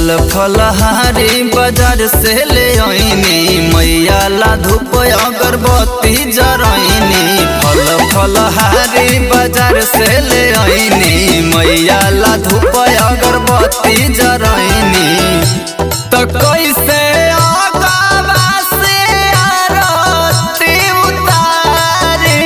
फल फलहारी बाजार से ले आईनी मैया ला धूप अगरबत्ती जरैनी फल फलहारी बाजार से ले आईनी मैया ला धूप अगरबत्ती जरैनी तो कैसे आगावा से आरती उतारी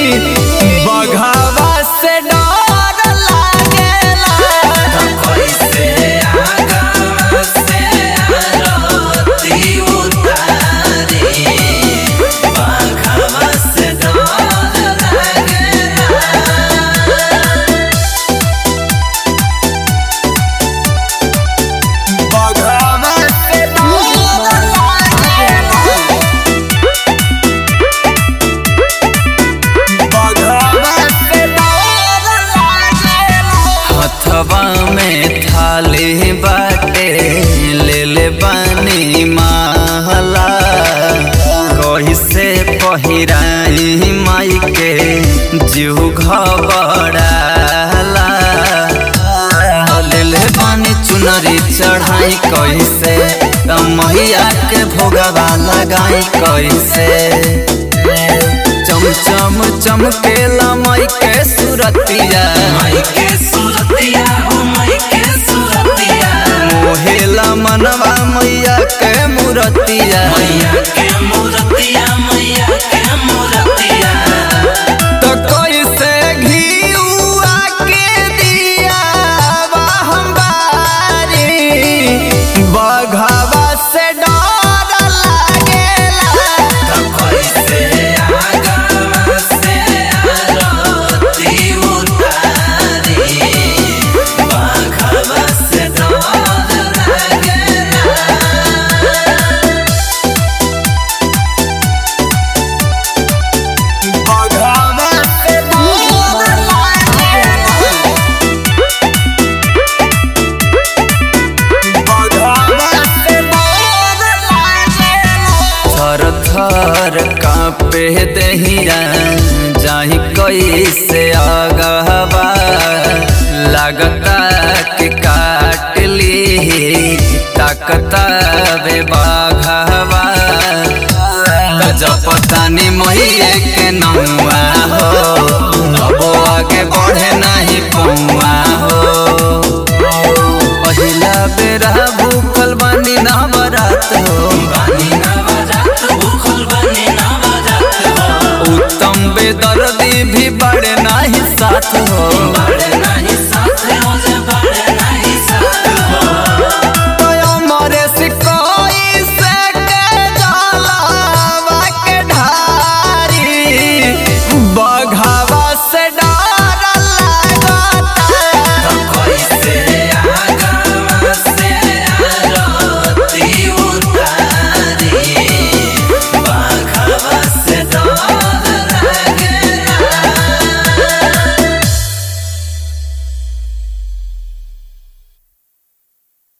बघावा से डर लागेला कैसे आगा से आरती उतारी बाघवा से डर लागेला बघावा से डर लागेला बघावा से डर लागेला हथवा में थाली बाटे ले ले बानी महला कही से पहिराई माई के जीव घबड़ाला ले ले बानी चुनरी चढ़ाई कैसे मैया के भोगवा लगाई कैसे चम चम चमकेला माई के सुरतिया माई के सुरतिया हो माई के सुरतिया मोहेला मनवा मैया के मूरतिया मैया के मूर्तिया मैया के मूर्तिया तो कैसे घिउआ के दिया हम बारी बघावा से डर लागेला तो कैसे आगा से आरती उतारी बाघवा से डर लागेला बघावा से डर लागेला थर थर कापे दहिया जाही कैसे आगहबा लगता कि काट ली ताकता बे बाघवा जपतानी मैये के नौआ हो अब आगे बढ़े नहीं पौआ